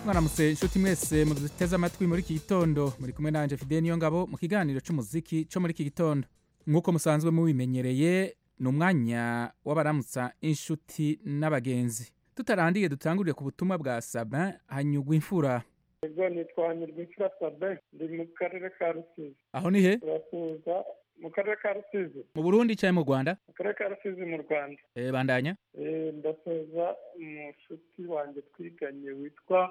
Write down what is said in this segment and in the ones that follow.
mwaramutse inshuti mwese muduteze amatwi muri iki gitondo muri kumwe nanjye fide niyo ngabo mu kiganiro cy'umuziki cyo muri iki gitondo nk'uko musanzwe mubimenyereye ni umwanya w'abaramutsa inshuti n'abagenzi tutarangiye dutangurire ku butumwa bwa sabin hanyugwa imfura ego nitwa nyirwikira sabe ndi mu karere ka rusizi aho ni he turasuhuza mu karere ka rusizi mu burundi cyangwa mu rwanda mu karere ka rusizi mu rwanda Eh, bandanya Eh, ndasuhuza umushuti wanjye twiganye witwa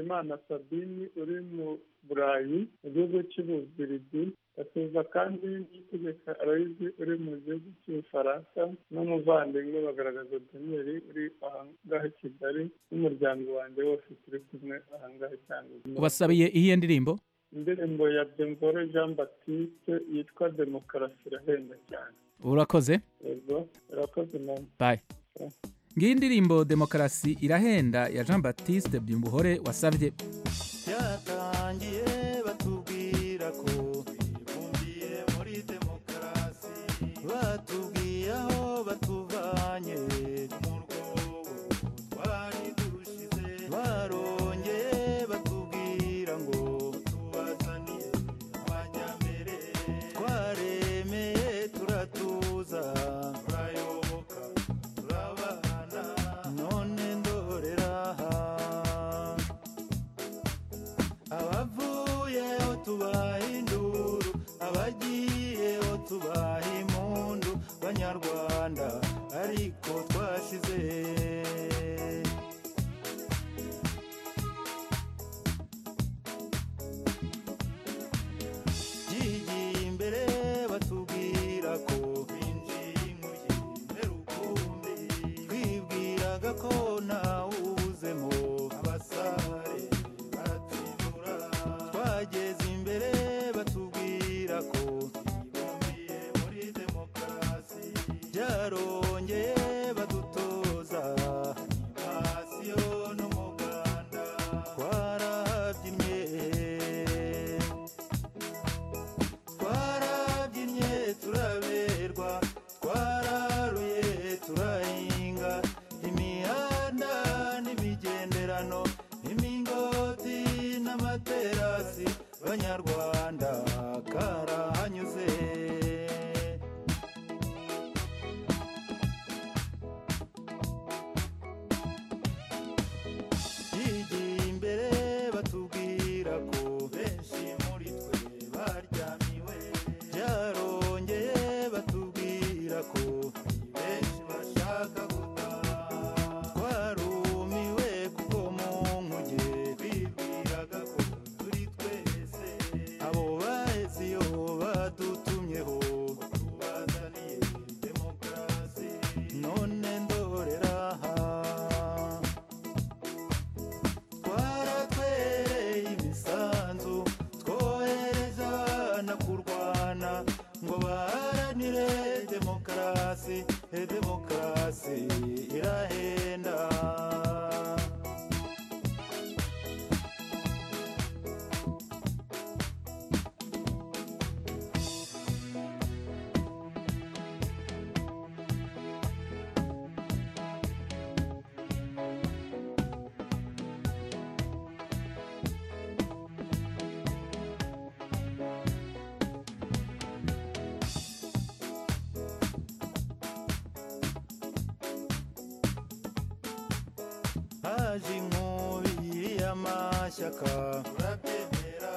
Imana sabini uri mu burayi mu gihugu cy'ubuzirigi ndasuhuza kandi n'itegeka arayizi uri mu gihugu cy'ubufaransa n'umuvandimwe bagaragaza daniyeli uri aha ngaha i kigali n'umuryango wanjye wose turi kumwe aha ngaha cyane ubasabiye iyihe ndirimbo indirimbo ya Benvore Jean Baptiste yitwa demokarasi irahenda cyane urakoze yego irakoze mama bayi ngiyi indirimbo demokarasi irahenda ya jean baptiste byimbuhore wasabye byatangiye batubwira ko bibumbiye muri demokarasi batubwiye aho batuvanye mu rwobo twari turushize barongeye batubwira ngo tubazaniye abanyambere twaremeye turatuza turayoboka turabana none ndorera aha abavuyeho tubaha induru abagiyeho tubaha impundu banyarwanda ariko twashize byigiye imbere batubwira ko binjiye inkuye mberukumbi twibwiraga ko ntawuzemo abasare baratindura twageze imbere batubwira ko twibumbiye muri demokarasi byarongeye badutoza pasiyo n'umuganda twarabyinnye twarabyinnye turaberwa twararuye turahinga imihanda n'imigenderano imingoti n'amaterasi banyarwanda karahanyuze yigiye imbere batubwira ko benshi muri twe baryamiwe byarongeye batubwira ko benshi bashaka gutaha twarumiwe kuko mu nkuge bibwiraga ko turi twese abo baheze iyo badutumyeho tubazaniye demokarasi none ndorera aha twaratwereye imisanzu twohereza abana kurwana ngo baharanire demokarasi e demokarasi irahenda haje inkubi y'amashyaka turabyemera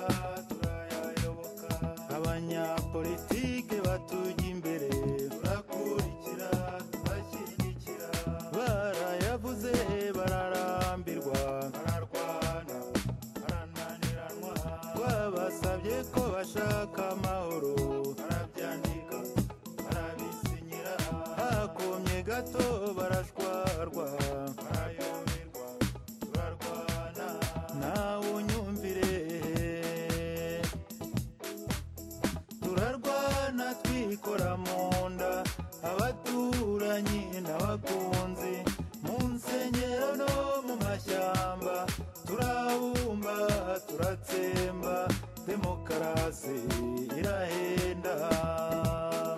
turayayoboka abanyapolitike batujya imbere turakurikira turashyigikira barayavuze bararambirwa bararwana barananiranwa twabasabye ko bashaka amahoro barabyandika barabisinyira hakomye gato barashwarwa barayoberwa turarwana nawe unyumvire turarwana twikora mu nda abaturanyi n'abakunzi mu nsengero no mu mashyamba turabumba turatsemba demokarasi irahenda abanyarwanda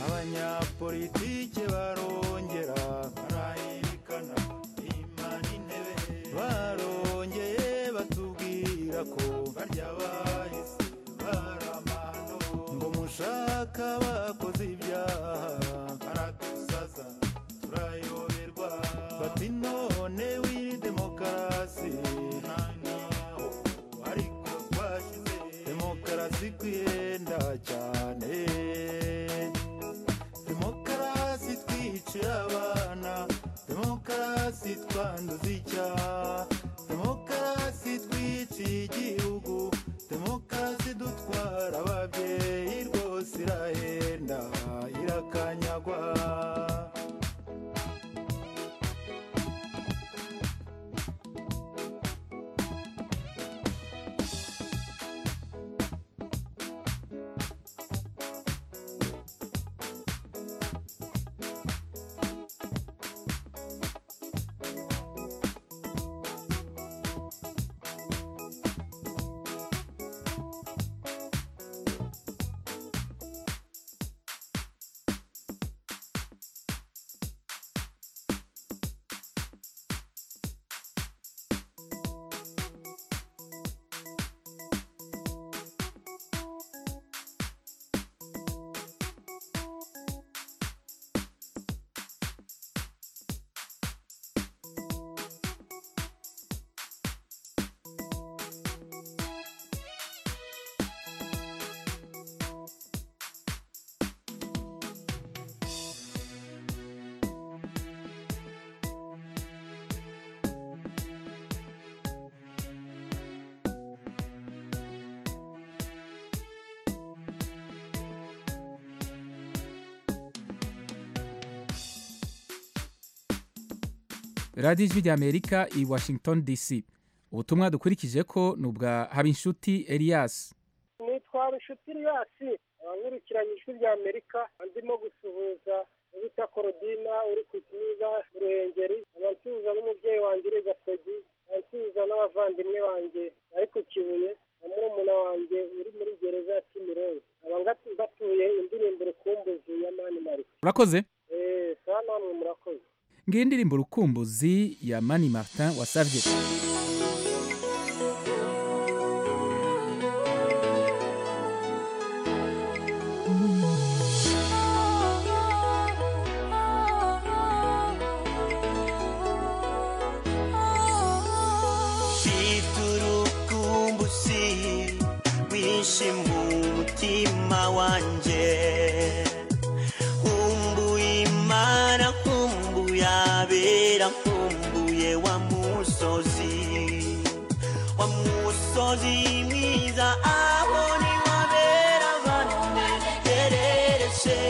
abanyapolitike barongera barayirikana imana intebe barongeye batubwira ko barya bahise baramano ngo mushaka bakoze ibyaha baradusaza turayoberwa bati none wiri demokarasi nta naho ariko twashyize demokarasi kwiyenda cyane demokarasi twicira abana demokarasi twanduza icyaha demokarasi twiciye igihugu demokarasi dutwara ababyeyi rwose irahenda irakanyagwa radiyo ijwi ry'amerika i washington dc ubutumwa dukurikije ko ni ubwa habinshuti elias nitwa rushuti riyasi nkurikiranye ijwi rya amerika ndimo gusuhuza bita korodina uri ku kibuga ruhengeri abansuhuza n'umubyeyi wanjye uri gasogi abansuhuza n'abavandimwe banjye bari ku kibuye na murumuna wanjye uri muri gereza ya kimironko nkaba mbatuye indirimbo rukumbuzi ya mani marite urakoze eee saa namwe murakoze ngiyi indirimbo rukumbuzi ya mani martin wasabye Mfite urukumbuzi rwinshi mu mutima wanjye nkumbuye imana nkumbuye abera nkumbuye wa musozi wa musozi mwiza aho ni wabera abantu berekereje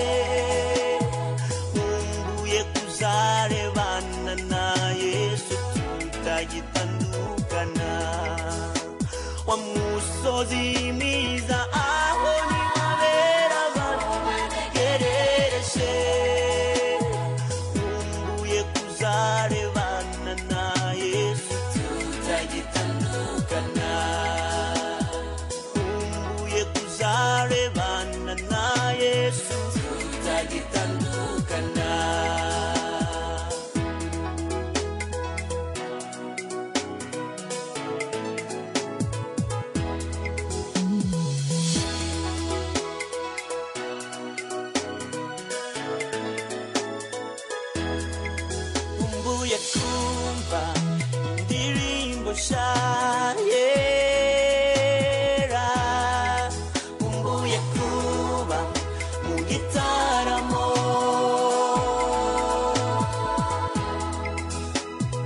nkumbuye kuzarebana na yesu tutagitandukana wa musozi mwiza aho ni wabera abantu berekereje nkumbuye kuzarebana na yesu tutagitandukana nkumbuye kuzarebana na yesu tutagitandukana nkumbuye kumva indirimbo shayera nkumbuye kuba mu gitaramo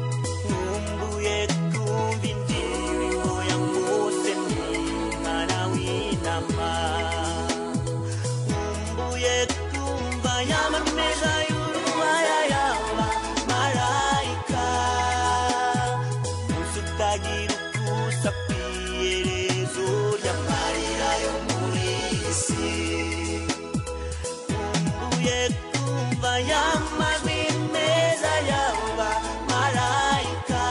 nkumbuye kumva indirimbo ya mose mwimana w'intama nkumbuye kumva y'amameza y'urubaya yaba marayika umunsi utagira ukusa ku iherezo ry'amarira yo muri iyi si nkumbuye kumva y'amajwi meza yaba marayika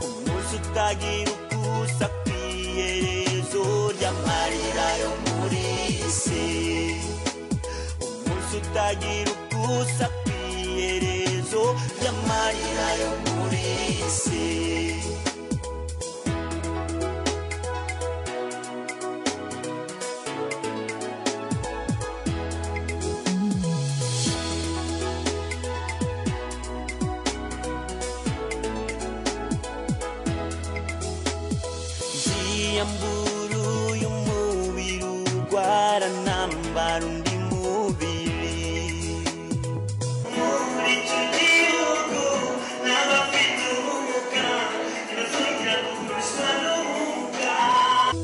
umunsi utagira ukusa ku iherezo ry'amarira yo muri iyi si wese utagira ubwusapiyerezo ry'amarira yo muri isi Ndiyambura uyu mubiri urwara ntambara undi mubiri muri iki gihugu n'abafite ubumuga ntibazongera gukoreshwa n'ubumuga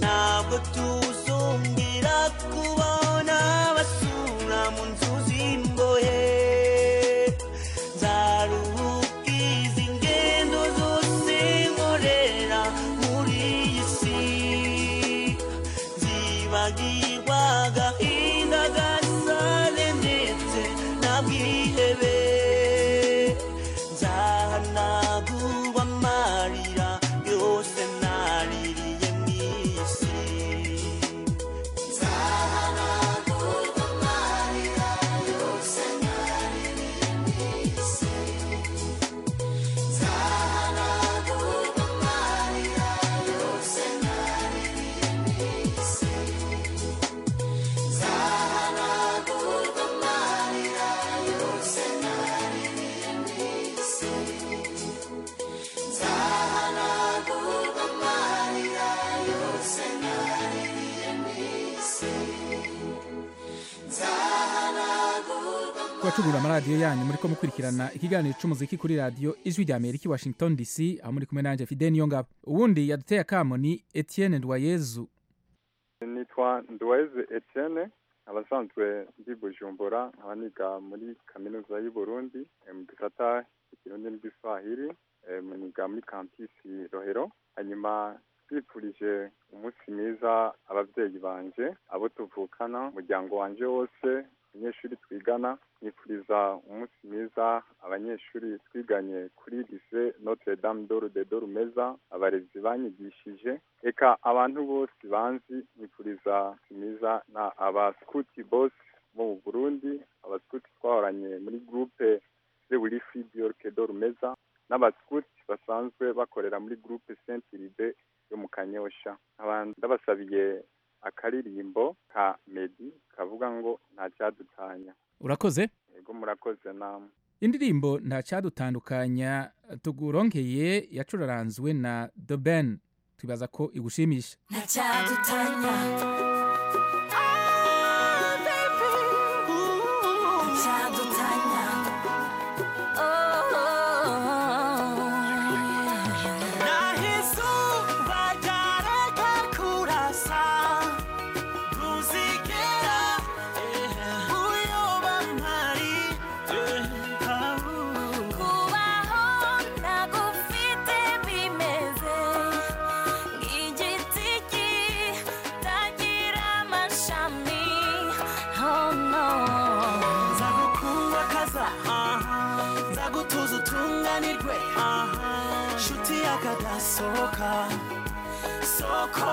ntabwo tuzongera kubona basura mu nzu z'imbohe nzaruhuka izi ngendo zose nkorera muri iyi si nzibagirwa agahinda gasale ndetse na bwihebe nzahanagurwa amarira yose naririye mu iyi si kubacugurura amaradiyo yanyu muri ko mukurikirana ikiganiro cy'umuziki kuri radiyo ijwi rya amerika i washington dc aho muri kumwe nanjye fide niyo ngabo ubundi yaduteye akamo ni etienne ndwayezu nitwa nduweze etienne nkaba asanzwe ndi bujumbura nkaba niga muri kaminuza y'u Burundi eh, mu gisata cy'ikirundi n'igiswahili eh, niga muri kampisi rohero hanyuma twifurije umunsi mwiza ababyeyi banje abo tuvukana umuryango wanje wose abanyeshuri twigana nifuriza umunsi mwiza abanyeshuri twiganye kuri lise notre dame d'or de dorumeza abarezi banyigishije reka abantu bose banzi nifuriza umunsi mwiza na abaskuti bos bo mu burundi abaskuti twahoranye muri groupe de wilifi d'orke dorumeza n'abaskuti basanzwe bakorera muri groupe saint ilibe yo mu kanyosha nkaba ndabasabiye akaririmbo ka medi kavuga ngo nta cyadutanya urakoze ego murakoze namwe indirimbo nta cyadutandukanya tugurongeye yacuraranzwe na the ben twibaza ko igushimisha Ntacyadutanya. Ntacyadutanya. Oh, yeah. nahizuba ryareka kurasa ruzigera uyoba ntari Kubaho ntagufite bimeze nk'igiti kitagira amashami. Oh, no. nzagukuba kaza nzagutuza utunganirwe nshuti yakadasohoka soko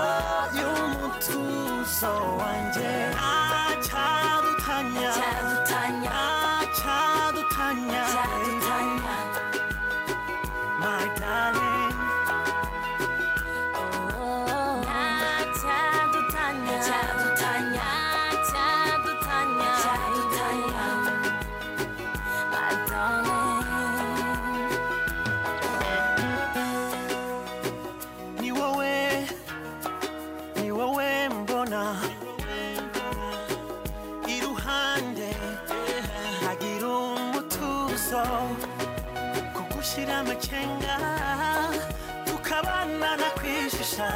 y'umutuzo wanjye acyadutanya Ntacyadutanya. acyadutanya Ntacyadutanya. my darling Ntacyadutanya. Ntacyadutanya. My darling. ni wowe ni wowe mbona iruhande hagira umutuzo kugushyira amacenga tukabanana kwishisha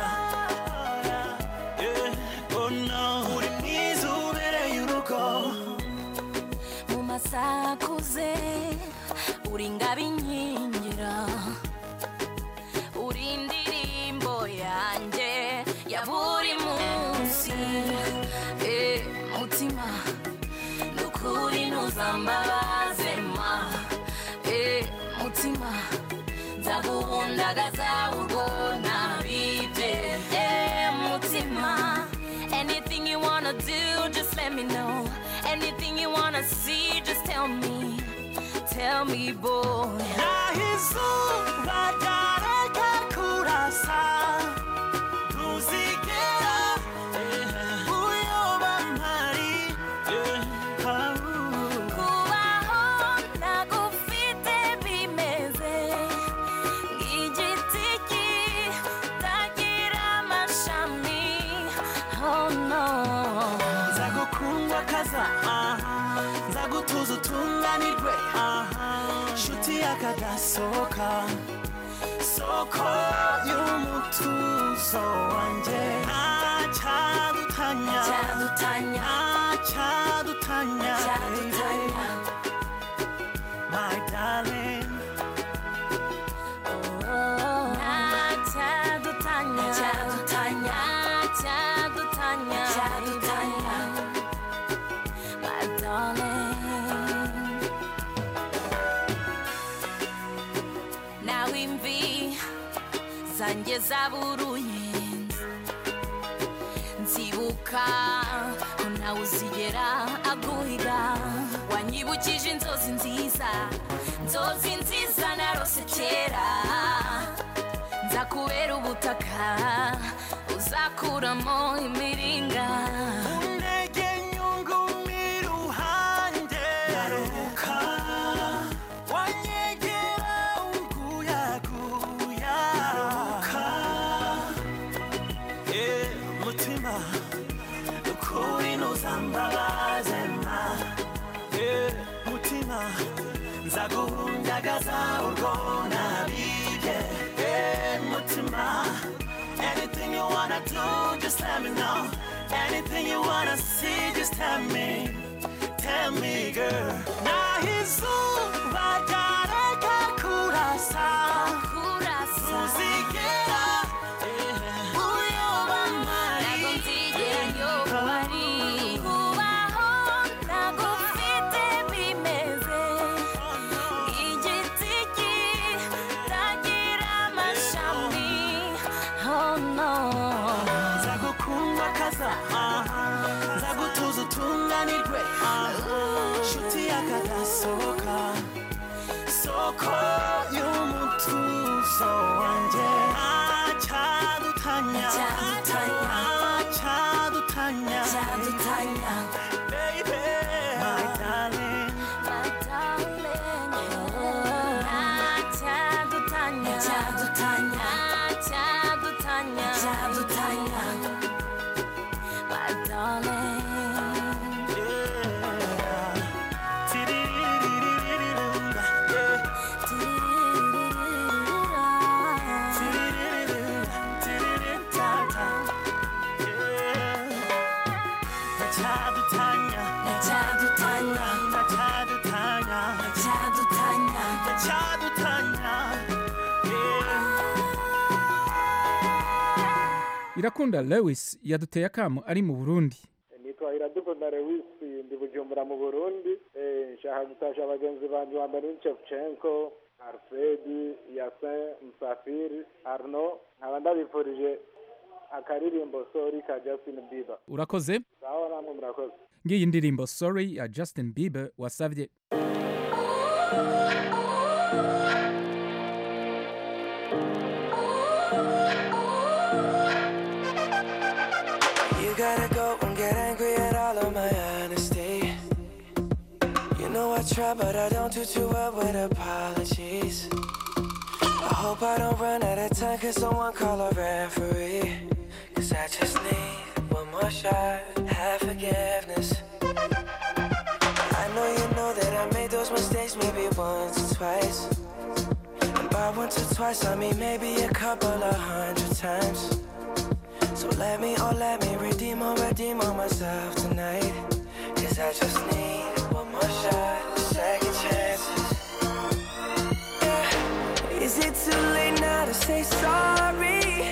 Yeah, oh no. uri mwiza ubereye urugo mu masaha akuze uri ingabo inkingira uri indirimbo yanjye ya buri munsi Eh, mutima ni ukuri ntuzambabaze ma Eh, mutima nzaguhundagaza urwo ntabibye Eh, mutima anything you wanna do just let me know anything you wanna see tell me, tell me, boy. naho izuba ryareka kurasa ntuzigera uyoba mpari Ah, Kubaho ntagufite bimeze nk'igiti kitagira amashami. Oh no. nzagukundwa kaza aha nzagutuza utunganirwe aha nshuti yakadasohoka soko y'umutuzo wanjye ntacyadutanya Cyadutanya, ntacyadutanya cyadutanya. my darling Oh, ntacyadutanya, ntacyadutanya, my darling. nawe imvi zanjye zaburuye nzibuka ko nawe uzigera aguhiga wanyibukije inzozi nziza inzozi nziza narose kera nza kubera ubutaka uzakuramo imiringa Ndege nyungumi ruhande Ndaruka Wanyegera unguyaguya Ndaruka Eh, mutima Ukuri ntuzambabaze mba Eh, mutima Nzaguhundagaza urwo nabibye Eh, mutima Anything you wanna do, just let me know. Anything you wanna see, just tell me. Tell me, girl. Nahizuba ryareka kurasa, kurasa ntuzigera uyoba ntago mpari. nzigera nyoba ari kubaho ntago mfite bimeze Igiti kitagira amashami Oh no Nzagukunda kaza, aha. nzagutuza utunganirwe, aha. nshuti yakadasohoka soko y'umutuzo wanjye ntacyadutanya Ntacyadutanya. ntacyadutanya Cyadutanya baby my darling Cyadutanya Cyadutanya Cyadutanya Cyadutanya My darling yeah. Tidiriririririrunda, yeah. Cyadutanya Cyadutanya irakunda lewis yaduteye akamu ari mu burundi nitwa iradukunda lewisi ndi bujumbura mu burundi Eh, nshaka gutasha bagenzi banjye wa mbere ni shevchenko alfredi yasin musafiri arno nkaba ndabifurije akaririmbo sori ka justin biba urakoze sawa namwe murakoze ngiyi indirimbo sorry ya justin bieber wasabye You gotta go and get angry at all of my honesty. You know I try, but I don't do too well with apologies. I hope I don't run out of time, cause someone call a referee. Cause I just need one more shot, have forgiveness. I know you know that I made those mistakes maybe once or twice. And by once or twice, I mean maybe a couple of hundred times. So let me, oh let me redeem or redeem on myself tonight. Cause I just need one more shot, second chances. Yeah. Is it too late now to say sorry?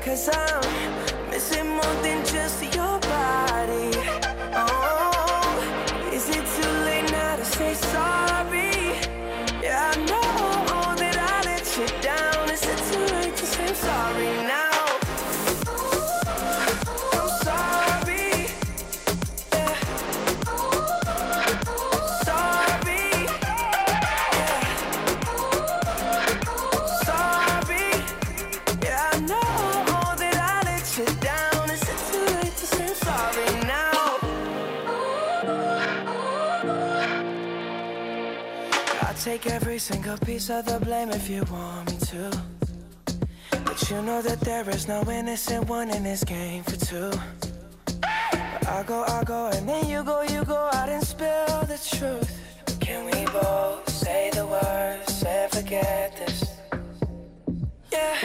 Cause I'm missing more than just your body. Oh, is it too late now to say sorry? Yeah, I know that I let you down. Is it too late to say sorry now? I'm sorry. Yeah. Sorry. Take every single piece of the blame if you want me to. But you know that there is no innocent one in this game for two. I go, I go, and then you go, you go out and spill the truth. Can we both say the words and forget this? Yeah.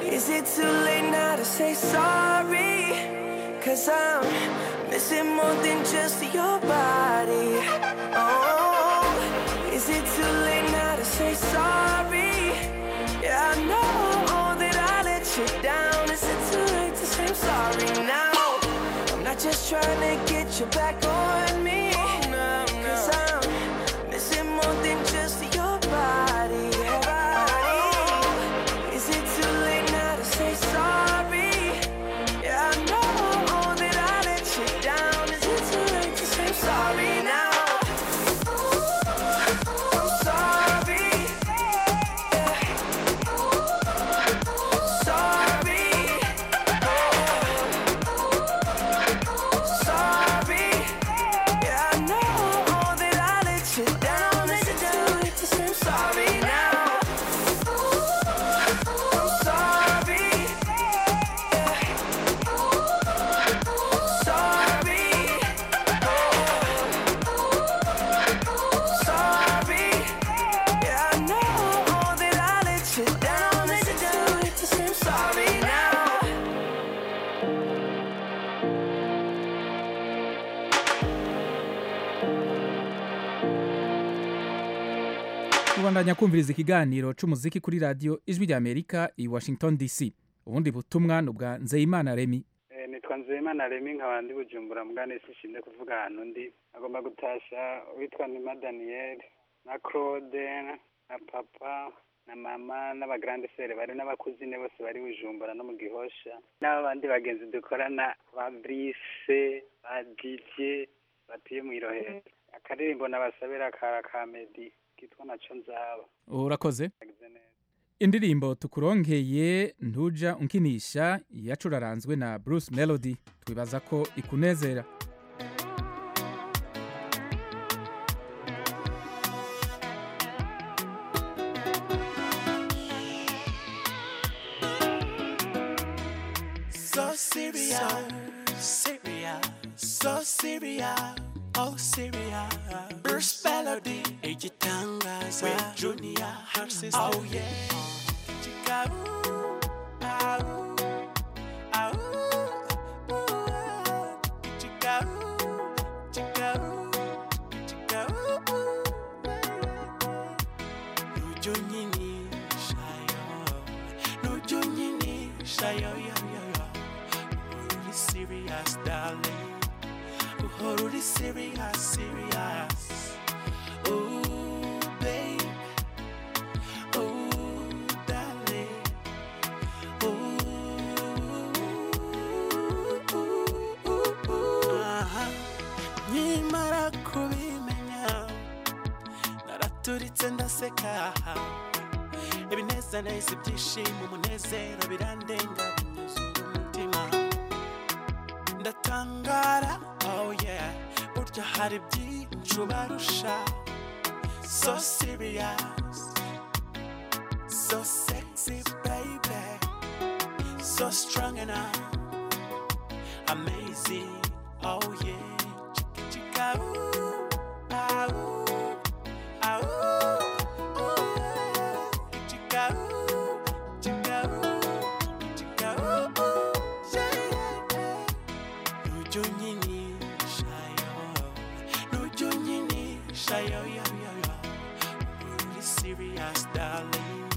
Is it too late now to say sorry? Cause I'm missing more than just your body. Oh, is it too late now to say sorry? Yeah, I know that I let you down. Is it too late to say I'm sorry now? I'm not just trying to get you back on me. Cause I'm missing more than just your body. Oh, Is it too late now to say sorry? Yeah, I know that I let you down. Is it too late to say I'm sorry now? I'm sorry. Sorry now. tubandanya kumviriza ikiganiro cy'umuziki kuri radiyo ijwi ry'amerika i washington dc ubundi butumwa ni ubwa nzeyimana remi Eh, nitwa nzeyimana remi nkaba ndi bujumbura mugane sishinze kuvuga ahantu ndi agomba gutashya witwa nima daniyeli na claude na papa na mama n'abagrande sere bari n'abakuzine bose bari bujumbura no mu gihosha n'aba bandi bagenzi dukorana ba brise ba didie batuye mu irohero akaririmbo nabasabira ka kamedi kitwa naco nzaba urakoze indirimbo tukurongeye ntuja unkinisha yacuraranzwe na bruce melody twibaza ko ikunezera So Syria, Syria, so Syria, oh Syria. Bruce Melody, igitangaza, we Junior, her sister, oh yeah. Chicago, au, au, uh, Chicago, Chicago, Chicago, Nujo nyini shayo, Nujo nyini shayo yo yo yo. Uhoruri serious darling, Uhoruri serious serious. Ooh babe, ooh darling, ooh ooh ooh. Aha, nyimara kubimenya naraturitse ndaseka ibinezaneza ibyishimo umunezero birandenga binyuzuye umutima ndatangara oh yeah burya hari byinshi ubarusha so serious so sexy baby so strong and amazing oh yeah chica ooh ah ooh ah ooh ooh chica ooh chica ooh chica ooh ooh yeah yeah Nujo nyini shayo Nujo nyini shayo yo yo yo Uhoruri serious darling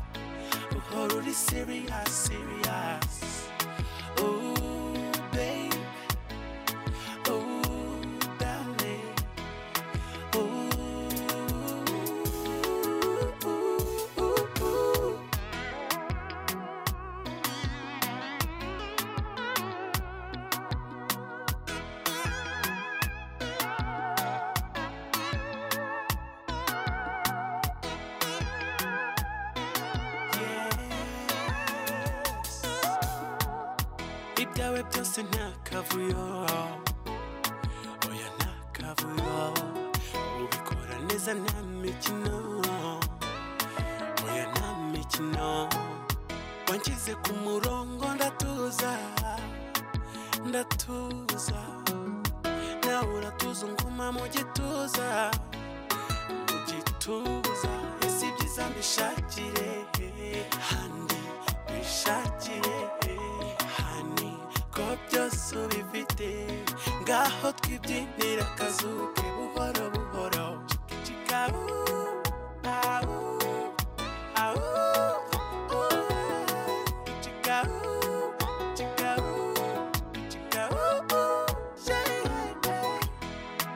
Uhoruri serious serious Ooh babe Ooh darling Ooh ooh ooh ooh ibyawe byose nta kavuyo oya nta kavuyo ubikora neza nta mikino kino wanshyize ku murongo ndatuza ndatuza nawe uratuza nguma mu gituza mu gituza ese ibyiza mbishakire handi bishakire hani ko byose ubifite ngaho twibyinira akazuke buhoro buhoro cikikabu au au cikikabu cikikabu cikikabu shaya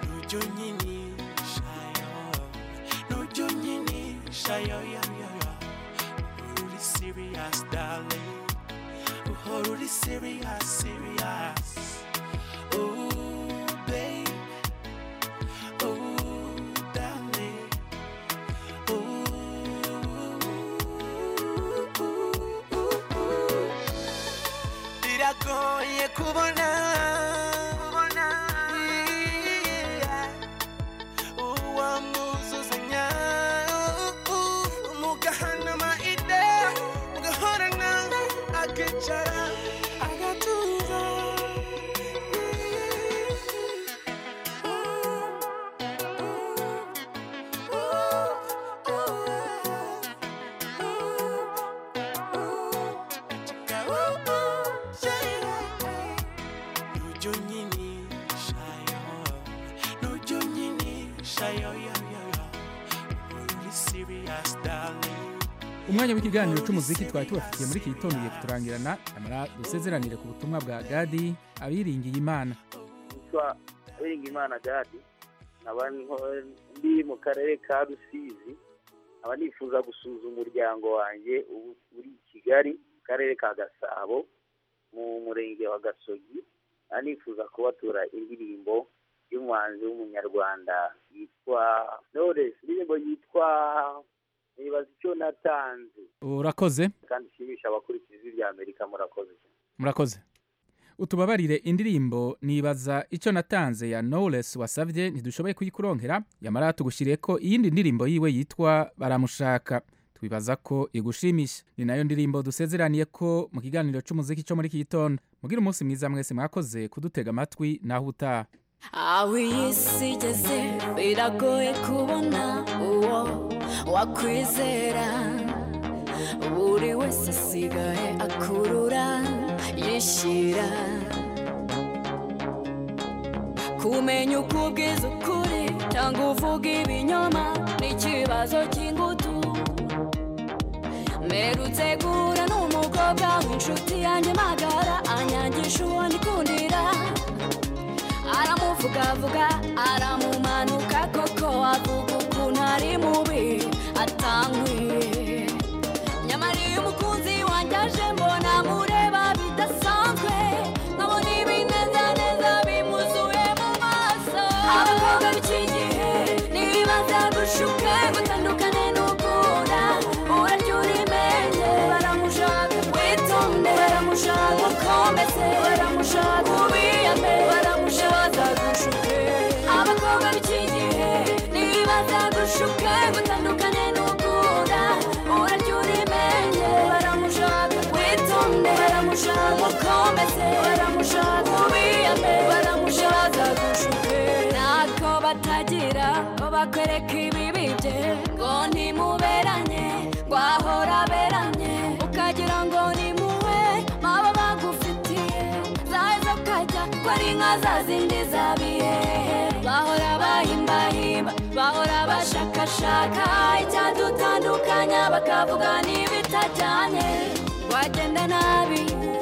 nujo nyini shayo nujo nyini shayo ya ya ya uri serious darling uhora uri serious serious Ooh, babe. Ooh, darling. Ooh, ooh, ooh, ooh. Biragoye kubona kubona, yeah, uwo muzuzanya ooh, ooh, mugahanama ide mugahorana akicara agatuza Serious, darling. umwanya w'ikiganiro cy'umuziki twari tubafitiye muri iki gitondo ugiye kuturangirana amara dusezeranire ku butumwa bwa gadi abiringiye imana yitwa Uwiringiyimana Gadi nkaba ndi mu karere ka Rusizi nkaba nifuza gusuhuza umuryango wanjye ubu uri i Kigali mu karere ka Gasabo mu murenge wa Gasogi nkaba nifuza kubatura indirimbo y'umuhanzi w'umunyarwanda yitwa Knowless indirimbo yitwa nibaza icyo natanze urakoze kandi ishimisha abakurikiza ijwi rya Amerika murakoze cyane murakoze utubabarire indirimbo nibaza icyo natanze ya knowless wasabye ntidushoboye kuyikuronkera yamara tugushyiriye ko iyindi ndirimbo yiwe yitwa baramushaka twibaza ko igushimisha ni nayo ndirimbo dusezeraniye ko mu kiganiro cy'umuziki cyo muri iki gitondo mugire umunsi mwiza mwese mwakoze kudutega amatwi naho utaha aho iyi si igeze biragoye kubona uwo wakwizera buri wese asigaye akurura yishyira kumenya uko ubwiza ukuri cyangwa uvuga ibinyoma n'ikibazo cy'ingutu mperutse guhura n'umukobwa w'inshuti yanjye magara anyangisha uwo ndikundira aramuvugavuga aramumanuka koko avuga ukuntu ari mubi atankwiye nyamara iyo umukunzi wanjye aje mbona mureba bidasanzwe nkabona ibinezaneza bimuzuye mu maso abakobwa b'iki gihe nibaza gushuke gutandukane n'ukunda urarya urimenye baramushaka witonde baramushaka ukomeze baramushaka ubiyame baramushaka gushuke abakobwa b'iki gihe nibaza gushuke gutandukane n'ukunda urarya urimenye baramushaka witonde baramushaka ukomeze baramushaka ubiyame baramushaka gushuke ntako batagira ngo bakwereke ibibi bye ngo ntimuberanye ngo ahora aberanye ukagira ngo ni muwe maba bagufitiye zaza ukajya ko ari nka za zindi za bihehe bahora bahimbahimba bahora bashakashaka icyadutandukanya bakavuga n'ibitajyanye wagenda nabi